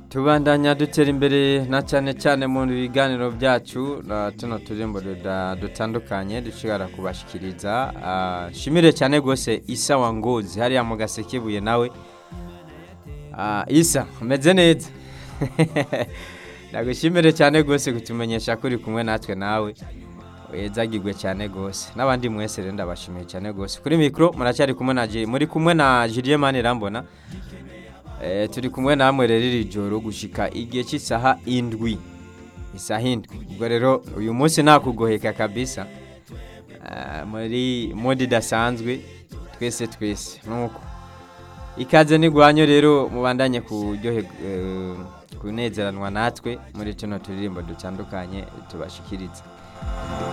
tubandanya dutera imbere na cyane cyane mu biganiro byacu na tuno turirimbo duda- dutandukanye dushobora kubashikiriza Ah, shimire cyane rwose isa wa ngozi hariya mu gasekebuye nawe Ah, isa umeze neza ndagushimire cyane rwose kutumenyesha ko uri kumwe natwe nawe wezagirwe cyane rwose n'abandi mwese rero ndabashimiye cyane rwose kuri mikoro muracyari kumwe na Jiri muri kumwe na Julien Manirambona Eh, turi kumwe namwe rero iri joro gushika igihe cy'isaha indwi isaha indwi ubwo rero uyu munsi nakugoheka kabisa Ah, muri modi idasanzwe twese twese nuko ikaze n'igwanyo rero mubandanye kuryohe eh, kunezeranwa natwe muri tuno turirimbo dutandukanye tubashikiriza